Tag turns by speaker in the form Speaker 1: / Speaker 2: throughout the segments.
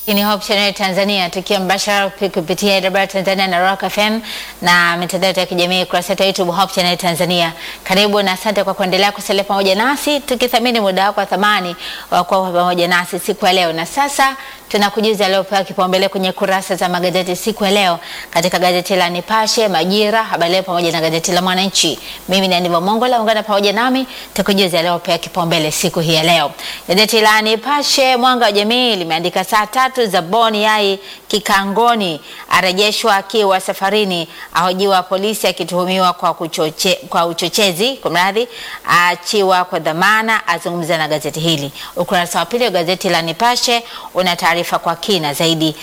Speaker 1: Hii ni Hope Channel Tanzania tukiwa mbashara kupitia AWR Tanzania na Rock FM na mitandao ya kijamii kurasa yetu ya YouTube Hope Channel Tanzania. Karibu na asante kwa kuendelea kusalia pamoja nasi tukithamini muda wako wa thamani wa kuwa pamoja nasi siku ya leo. Na sasa tunakujuza leo pewa kipaumbele kwenye kurasa za magazeti siku ya leo katika gazeti la Nipashe, Majira, Habari Leo pamoja na gazeti la Mwananchi. Mimi ni Aniva Mongola, ungana pamoja nami tukujuza leo pewa kipaumbele siku hii ya leo. Gazeti la Nipashe, Mwanga wa Jamii limeandika saa tatu za Boni Yai kikangoni, arejeshwa akiwa safarini, ahojiwa polisi akituhumiwa kwa, kuchoche, kwa uchochezi, kwa mradhi, aachiwa kwa dhamana, azungumza na gazeti hili. Ukurasa wa pili wa gazeti la Nipashe una taarifa kwa kina zaidi.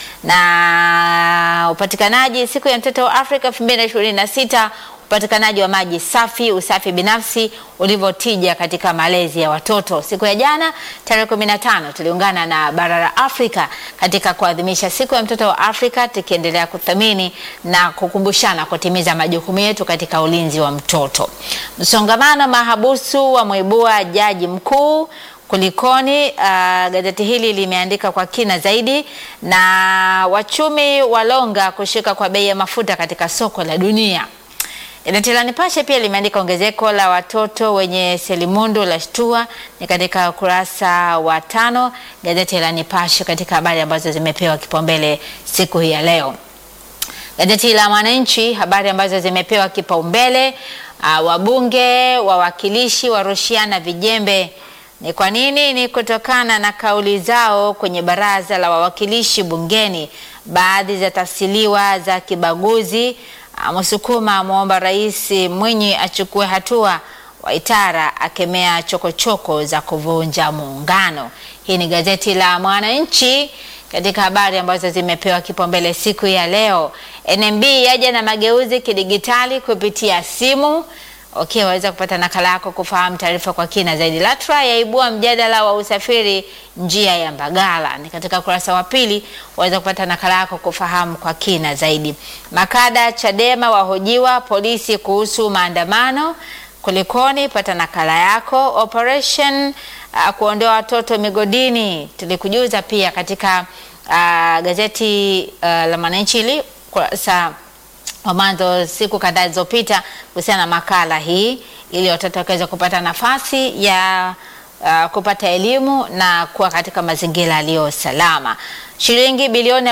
Speaker 1: Na upatikanaji siku ya mtoto wa Afrika 2026 upatikanaji wa maji safi, usafi binafsi ulivyotija katika malezi ya watoto. Siku ya jana tarehe 15 tuliungana na bara la Afrika katika kuadhimisha siku ya mtoto wa Afrika, tukiendelea kuthamini na kukumbushana kutimiza majukumu yetu katika ulinzi wa mtoto. Msongamano mahabusu wa mwibua jaji mkuu Kulikoni. Uh, gazeti hili limeandika kwa kina zaidi, na wachumi walonga kushuka kwa bei ya mafuta katika soko la dunia. Gazeti la Nipashe pia limeandika ongezeko la watoto wenye selimundu la shtua, ni katika ukurasa wa tano. Gazeti la Nipashe katika habari ambazo zimepewa kipaumbele siku hii ya leo. Gazeti la Mwananchi habari ambazo zimepewa kipaumbele, uh, wabunge wawakilishi warushiana vijembe ni kwa nini? Ni kutokana na kauli zao kwenye baraza la wawakilishi bungeni, baadhi za tafsiriwa za kibaguzi. Msukuma amwomba Rais Mwinyi achukue hatua, Waitara akemea chokochoko za kuvunja muungano. Hii ni gazeti la Mwananchi katika habari ambazo zimepewa kipaumbele siku ya leo. NMB yaja na mageuzi kidigitali kupitia simu. Okay, waweza kupata nakala yako kufahamu taarifa kwa kina zaidi. LATRA yaibua mjadala wa usafiri njia ya Mbagala, ni katika ukurasa wa pili. Waweza kupata nakala yako kufahamu kwa kina zaidi. Makada Chadema wahojiwa polisi kuhusu maandamano. Kulikoni, pata nakala yako. Operation uh, kuondoa watoto migodini, tulikujuza pia katika uh, gazeti uh, la Mwananchi ili kurasa wa mwanzo siku kadhaa zilizopita kuhusiana na makala hii ili watoto wakaweza kupata nafasi ya uh, kupata elimu na kuwa katika mazingira yaliyo salama. Shilingi bilioni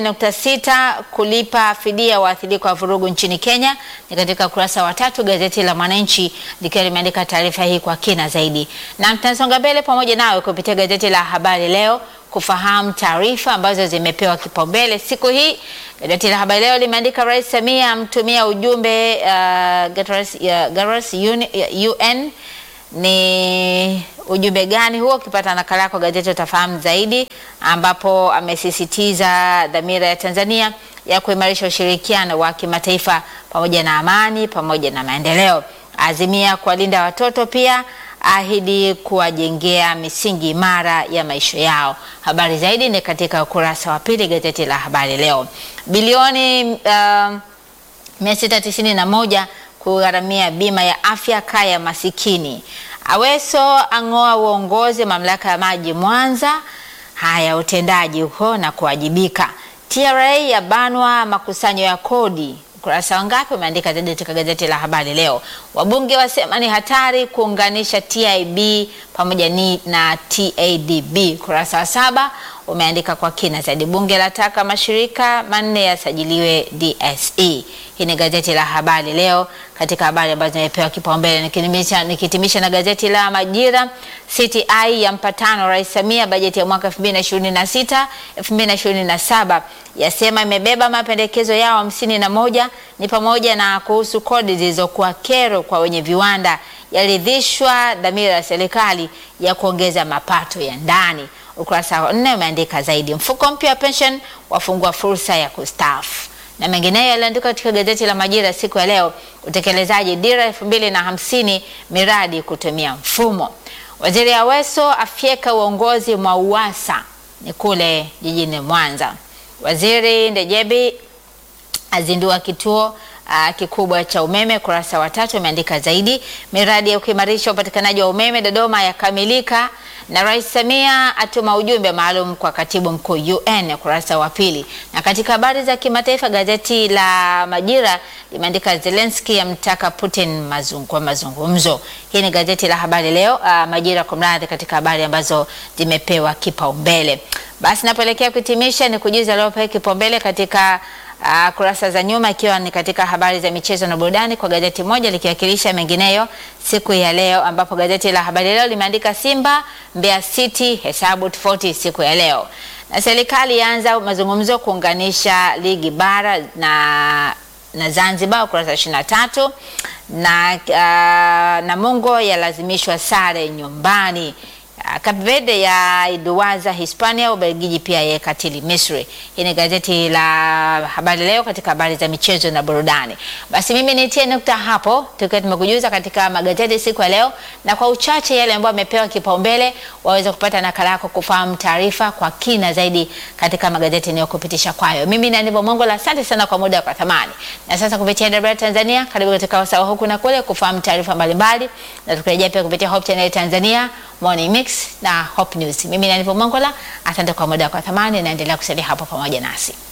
Speaker 1: 40.6 kulipa fidia waathirika wa vurugu nchini Kenya ni katika ukurasa wa tatu gazeti la Mwananchi likiwa limeandika taarifa hii kwa kina zaidi, na tunasonga mbele pamoja nawe kupitia gazeti la Habari Leo kufahamu taarifa ambazo zimepewa kipaumbele siku hii. Gazeti la Habari Leo limeandika Rais Samia amtumia ujumbe uh, Garas UN. Ni ujumbe gani huo? Ukipata nakala yako gazeti utafahamu zaidi, ambapo amesisitiza dhamira ya Tanzania ya kuimarisha ushirikiano wa kimataifa pamoja na amani pamoja na maendeleo, azimia kuwalinda watoto pia ahidi kuwajengea misingi imara ya maisha yao. Habari zaidi ni katika ukurasa wa pili gazeti la Habari Leo. Bilioni uh, 691 kugharamia bima ya afya kaya masikini. Aweso ang'oa uongozi mamlaka ya maji Mwanza. Haya, utendaji huko na kuwajibika. TRA yabanwa makusanyo ya kodi ukurasa wangapi umeandika zaidi katika gazeti la Habari Leo. Wabunge wasema ni hatari kuunganisha TIB pamoja ni na TADB. Ukurasa wa saba umeandika kwa kina zaidi. Bunge lataka mashirika manne yasajiliwe DSE. Hii ni gazeti la Habari Leo katika habari ambazo zimepewa kipaumbele. Nikitimisha, nikitimisha na gazeti la Majira. CTI ya mpatano Rais Samia bajeti ya mwaka 2026 2027 yasema imebeba mapendekezo yao hamsini na moja ni pamoja na kuhusu kodi zilizokuwa kero kwa wenye viwanda, yaridhishwa dhamira ya serikali ya kuongeza mapato ya ndani. Ukurasa wa nne umeandika zaidi. Mfuko mpya wa pension wafungua fursa ya kustaafu na mengineyo yaliandikwa katika gazeti la Majira siku ya leo. Utekelezaji dira elfu mbili na hamsini miradi kutumia mfumo. Waziri Aweso afyeka uongozi mwa UWASA ni kule jijini Mwanza. Waziri Ndejebi azindua kituo uh, kikubwa cha umeme. Kurasa wa tatu imeandika zaidi, miradi ya kuimarisha upatikanaji wa umeme Dodoma yakamilika, na Rais Samia atuma ujumbe maalum kwa katibu mkuu UN, kurasa wa pili. Na katika habari za kimataifa, gazeti la Majira limeandika Zelensky amtaka Putin mazung, kwa mazungumzo. Hii ni gazeti la habari leo, uh, Majira kwa mradhi, katika habari ambazo zimepewa kipaumbele. Basi napoelekea kuhitimisha ni kujuza aliopewa kipaumbele katika uh, kurasa za nyuma, ikiwa ni katika habari za michezo na burudani kwa gazeti moja likiwakilisha mengineyo siku ya leo, ambapo gazeti la habari leo limeandika Simba Mbeya City hesabu tofauti siku ya leo, na serikali yaanza mazungumzo kuunganisha ligi bara na na Zanzibar ukurasa ishirini na tatu na uh, Namungo yalazimishwa sare nyumbani. Cape Verde ya iduwaza Hispania, Ubelgiji pia yaikatili Misri. Hii ni gazeti la habari leo katika habari za michezo na burudani. Basi mimi nitie nukta hapo, tukiwa tumekujuza katika magazeti siku ya leo, na kwa uchache yale ambayo amepewa kipaumbele, waweza kupata nakala yako kufahamu taarifa kwa kina zaidi katika magazeti niyokupitisha kwayo. Mimi ni Anibo Mongola, asante sana kwa muda kwa thamani. Na sasa kupitia DW Tanzania, karibu katika wasaa huku na kule kufahamu taarifa mbalimbali, na tukirejea pia kupitia Hope Channel Tanzania Morning Mix na Hope News. Mimi ni Anivo Mongola, asante kwa muda kwa thamani, naendelea kusalia hapo pamoja nasi.